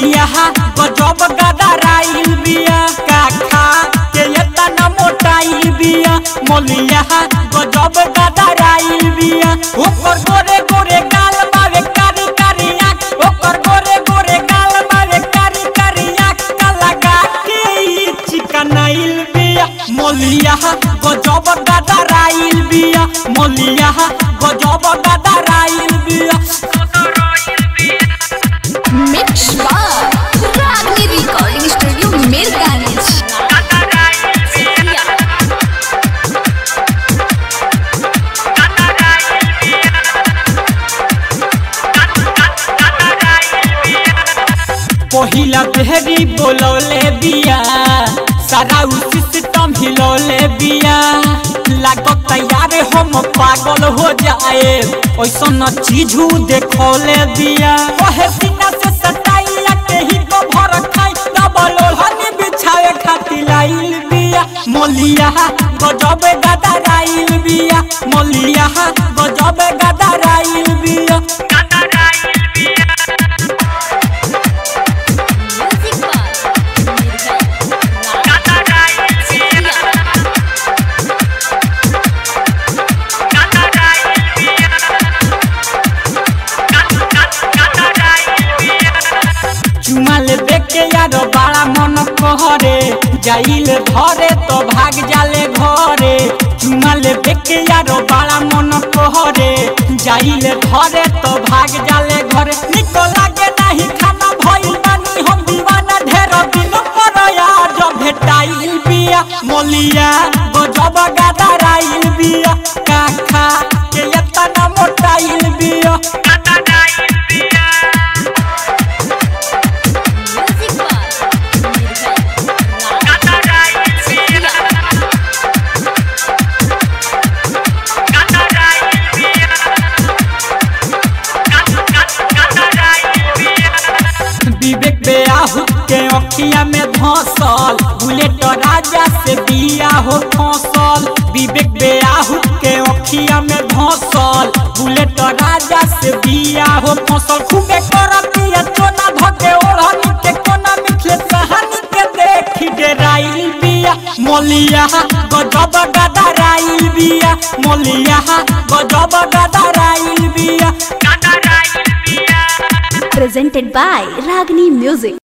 मोलिया गजब गदराइल बिया काखा के एतना मोटाइल बिया मोलिया गजब गदराइल बिया ओकर गोरे गोरे गाल बावे कारी कारी आँख ओकर गोरे गोरे गाल बावे कारी कारी आँख का लगा के ई चिकनाइल बिया मोलिया गजब गदराइल बिया मोलिया गजब गदराइल बिया मिक्स बार रागनी रिकॉर्डिंग स्टूडियो मिरगानिज पहिला बेहरी बोलौले बिया सारा उ सिस्टम हिलौले बिया लागत तैयार हम पागल हो जाए ऐसन चीज देखौले बिया ओहे सीना से सटाइला के ही को भर खाई डबल ओढ़नी बिछाए खातिर लाइल बिया मोलिया गजब गदराइल बिया मोलिया गजब गदराइल बिया चुमा ले देखे यार बड़ा मन कहरे जाइल घरे तो भाग जाले घरे चुमा ले देखे यार बड़ा मन कहरे जाइल घरे तो भाग जाले घरे निको लागे नहीं खाना भइल बानी हम दीवाना ढेर दिन पर यार जब भेटाइल बिया मोलिया गजब गदराइल बिया काखा के एतना मोटाइल बिया विवेक बेआहू के अखिया में धसल बुलेट राजा से बिया हो फसल विवेक बेआहू के अखिया में धसल बुलेट राजा से बिया हो फसल खूबे करतिया चोना धके ओढ़नी के कोना मिथले कहानी के देखी डेराइल बिया मोलिया गजब गदराइल बिया मोलिया गजब गदराइल बिया presented by Ragni Music.